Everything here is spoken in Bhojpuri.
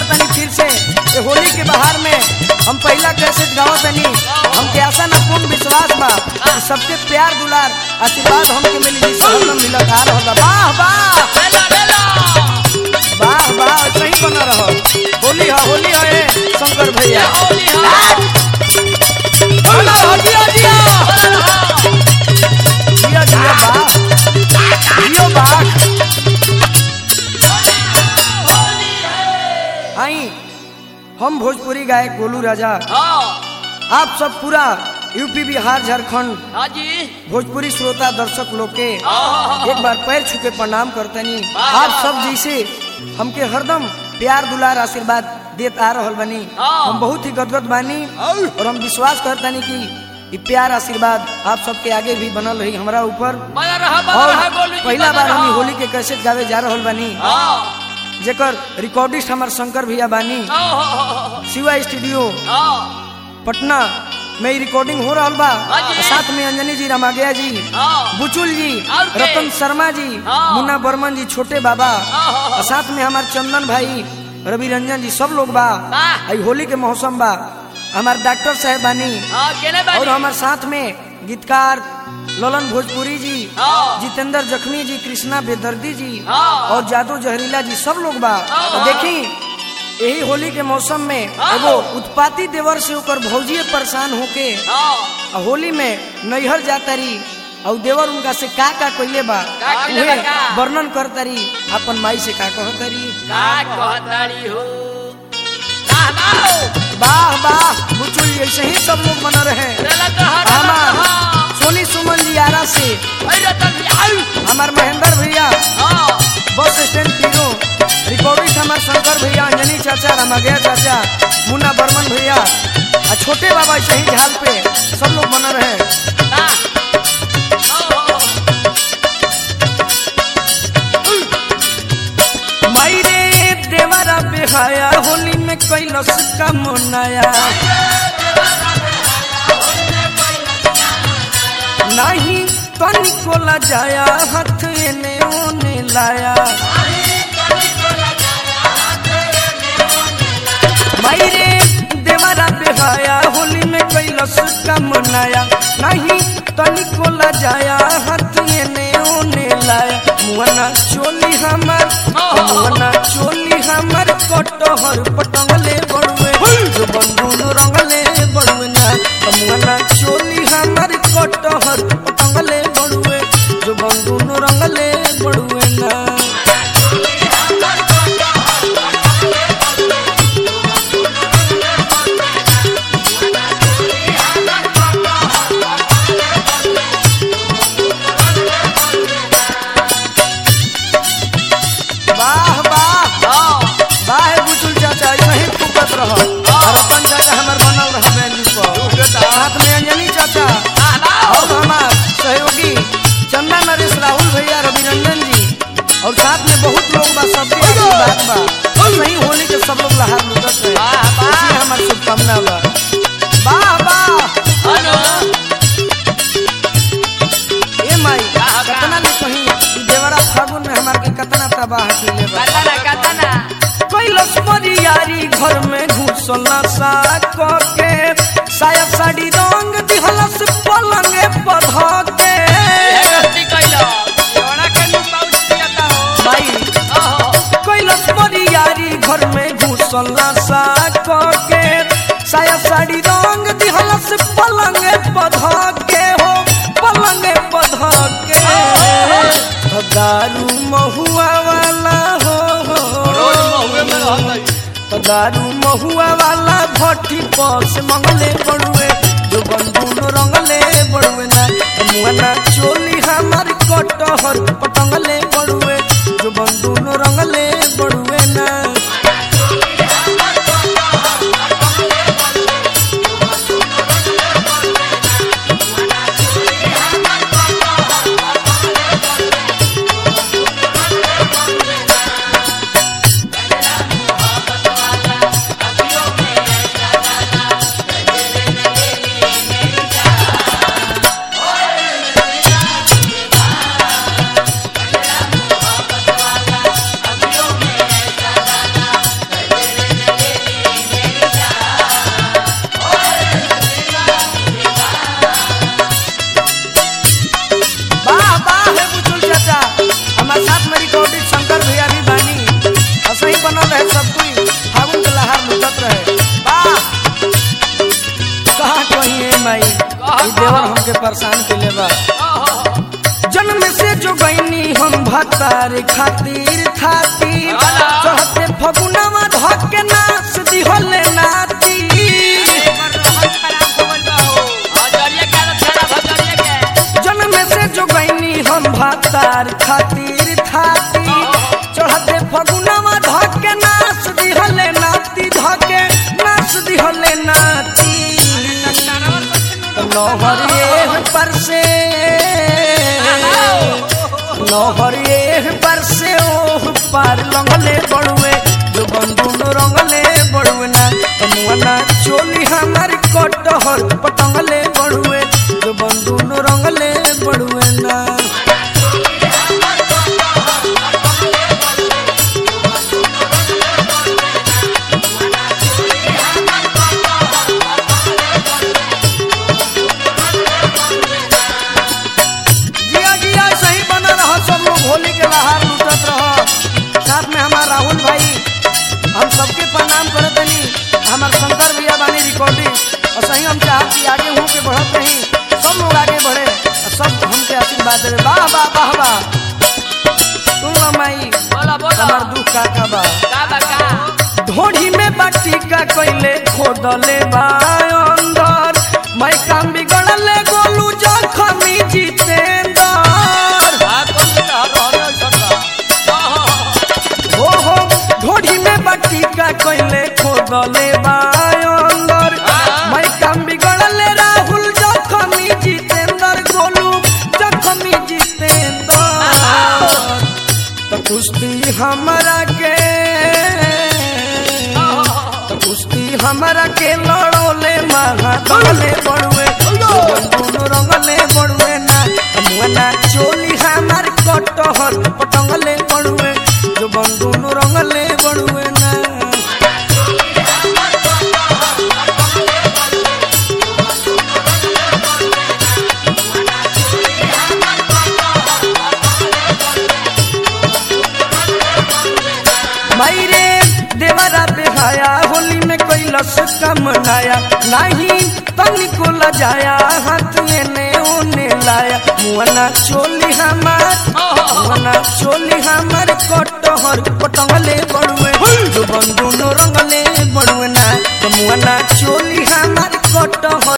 तनी फिर से ये होली के बहार में हम पहला कैसे गाँव तनी हमके आशा न पूर्ण विश्वास बा कि सबके प्यार दुलार आशीर्वाद हमके मिली जी सब मिलत आ रहल बा वाह वाह लेला लेला वाह वाह सही बना रहो होली है होली है ए, शंकर भैया होली हा बोला हो जिया जिया बोला जिया जिया वाह जियो वाह आई हम भोजपुरी गायक गोलू राजा हाँ आप सब पूरा यूपी बिहार झारखंड हाँ जी भोजपुरी श्रोता दर्शक लोग के हाँ एक बार पैर छू के प्रणाम करतनी वाह, आप वाह, सब वाह। जैसे हमके हरदम प्यार दुलार आशीर्वाद देत आ रहल बनी हाँ। हम बहुत ही गदगद बानी और हम विश्वास करतनी कि ई प्यार आशीर्वाद आप सबके आगे भी बनल रही हमरा ऊपर बना रहा बना और रहा गोलू जी पहला बना बार हम ई रहा। होली के कैसे गावे जा रहल बानी हाँ जेकर रिकॉर्डिस्ट हमार शंकर भैया बानी हाँ, हाँ, शिवा स्टूडियो हाँ पटना में ई रिकॉर्डिंग हो रहल बा हाँ जी। साथ में अंजनी जी रमागया जी हाँ बुचुल जी और के? रतन शर्मा जी हाँ। मुन्ना बर्मन जी छोटे बाबा हाँ, हाँ, हाँ। और साथ में हमार चंदन भाई रवि रंजन जी सब लोग बा वाह। आई होली के मौसम बा हमार डॉक्टर साहब बानी हाँ केने और बानी हमार साथ में गीतकार ललन भोजपुरी जी हाँ। जितेंद्र जखमी जी कृष्णा बेदर्दी जी हाँ। और जादू जहरीला जी सब लोग बा हाँ। तो देखी यही होली के मौसम में हाँ। एगो उत्पाती देवर से ओकर भौजिए परेशान होके हाँ आ होली में नैहर जातरी और देवर उनका से का का कइले बा का कइले बा उहे का? वर्णन करतरी अपन माई से का कहतरी का कहतारी हो वाह वाह वाह वाह बुचुल ऐसे ही सब लोग बना रहे लेला कहा लेला हमार कहा सोनी सुमन जी आरा से अरे रतन जी आउ हमार महेंद्र भैया हाँ बस स्टैंड पीरो रिकॉर्डिस्ट हमार शंकर भैया अंजनी चाचा रमागया चाचा मुन्ना बर्मन भैया आ छोटे बाबा ऐसे ही झाल पे सब लोग बना रहे वाह हाँ हाँ माई रे देवरा बेहाया होली में कैलस का मनाया नहीं तनिको ला जाया हाथ एने ओने लाया माई रे देवरा बेहाया होली में कैलस का मनाया नहीं तनिको ला जाया हाथ एने ओने लाया मुआना चोली हमार मुआना चोली हमार कटहर पटंगले बड़ुए जो बंधुन रंगले बड़ुए ना मुआना चोली हमार कटहर पटंगले बड़ुए जो बंधुन रंगले बड़ुए ना वाह वाह हाँ वाह बुचुल चाचा ऐसे ही फूकत रह और अपन चाचा हमार बनल रह बैंडी पर साथ में अंजनी चाचा वाह वाह और हमार सहयोगी चंदा नरेश राहुल भैया रवि रंजन जी और साथ में बहुत लोग बा सबके आशीर्वाद बा और सही होली के सब लोग लहार लुटत रहे वाह, वाह। इसी हमार शुभकामना बा वाह वाह हेलो ए माई वाह, वाह। कतना ने कही ई देवरा फागुन में हमार के कतना तबाह किले बा कतना कतना कैलस यारी घर में घुसल सा के साया साड़ी रंग दिहलस पलंगे पध के ये गलती कइलो योना के नु पाउच पियाता हो भाई ओहो कैलस यारी घर में घुसल सा के साया साड़ी रंग दिहलस पलंगे पध के हो पलंगे पध के दारू महुआ वाला हो, रोज महुए में रहत तो दारू महुआ वाला भट्टी पस मंगले बड़ुए जो बंधुन रंगले बड़ुए ना मुआना चोली हमार कटहर पटंगले बड़ुए जो बंधुन रंगले बड़ुए ना भातार खातिर खातिर वाला। चढ़ते फगुनवा धके नाच दिहले नाती हजरिया के आदत खराब हजरिया के जन्म से जो गईनी हम भातार खातिर खातिर चढ़ते फगुनवा धके नाच दिहले नाती धके नाच दिहले नाती नहरिए पर से नहरिए पर से ओह पार लंगले बड़ुए जो बंधुन रंगले बड़ुए ना मुआना चोली हमार कटहर पटंगले बड़ुए जो बंधुन रंगले बड़ुए ना जिया जिया सही बना रहा सब लोग होली के बाहर लुटत रह साथ में हमार राहुल भाई हम सबके प्रणाम करत तनी हमार शंकर भैया बानी रिकॉर्डिंग और सही हम चाहत कि आगे हो के बढ़त रही सब लोग आगे बढ़े और सब हमके आशीर्वाद देवे वाह वाह वाह वाह सुन लो माई बोला बोला हमार दुख का का बा का बा का ढोढ़ी में बाटी का कोइले खोदले बा अंदर मैं काम बिगड़ले गोलू जखमी जितेंद्र आ कौन से हर हर सका हो हो ढोढ़ी में बाटी का कोइले खोदले बा अंदर मैं काम बिगड़ले राहुल जखमी जितेंद्र गोलू जखमी जितेंद्र तो कुश्ती हमरा के तो कुश्ती हमरा के लड़ोले महा दले बड़ुए दोनों रंगले बड़ुए ना मुआना चोली हमार कटहर पटंगले बड़ुए जो बंदून रंगले बड़ुए ना मायरे देवरा बेहाया होली में कोई लस कम नाया नहीं तनिको लजाया हाथ एने ओने लाया मुआना चोली हमार मुआना चोली हमार कटहर पटंगले बड़ू